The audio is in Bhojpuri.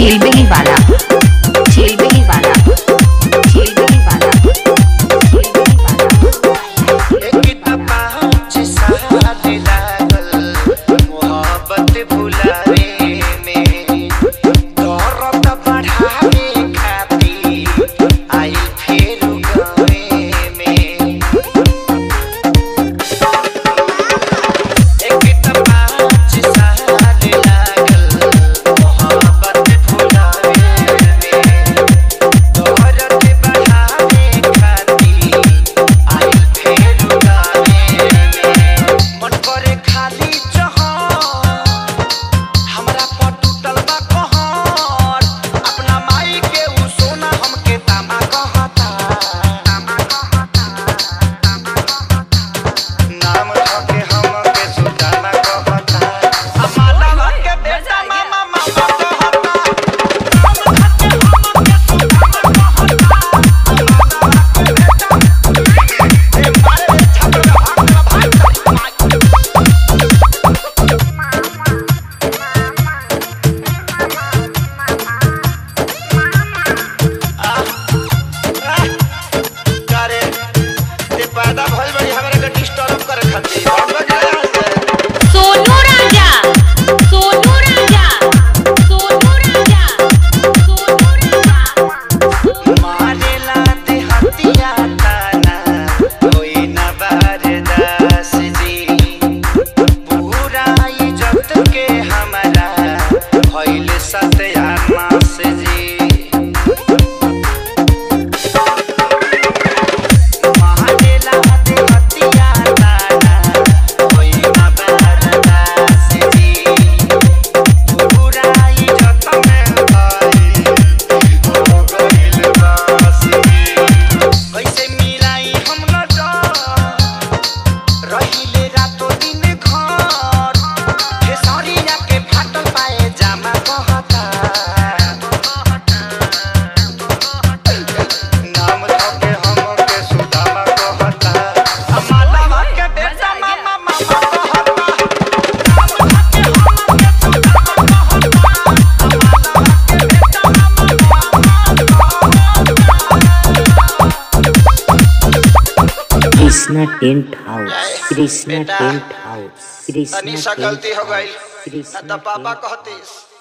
छीलबेली वाला छीलबेली वाला छीलबेली वाला छीलबेली वाला एक पाँच साल लागल मोहब्बत भुलावे में दौरत बढ़ावे खातिर आई फेर गावे में एक पाँच साल लागल मोहब्बत भुलावे में दौरत बढ़ावे खातिर आई फेर गावे में मन करे खाली जहां हमरा पर टूटल बा कहर अपना माई के उ सोना हमके तामा कहता तामा कहता तामा कहता नाम धके हमके सुदामा कहता अमाला के बेटा मामा मामा कहता नाम धके हमके सुदामा कहता ए मारे छपरा भाग भाग करे ते पैदा भइल बड़ी हमरा के डिस्टर्ब करे खातिर और बजाय हंसे सोनू राजा सोनू राजा सोनू राजा सोनू राजा मारेला ते हतिया ताना कोई न बरदास जी पूरा इज्जत के हमरा भइल सत्यानाश जी मारेला ते हतिया ताना कोई न बरदास जी पूरा इज्जत में भाई हो गइल बासी कैसे मिलाई हम न रहिले रातो दिन घर खेसरिया के फाटल पाए जामा कहता नाम धके हमके सुदामा कहता अमाला के बेटा मामा मामा कहता नाम धके हमके सुदामा कहता अमाला के बेटा कृष्णा टेंट हाउस कृष्णा बेटा, टेंट हाउस कृष्णा तनी सा टेंट गलती हो गई कृष्णा न तो पापा कहतीस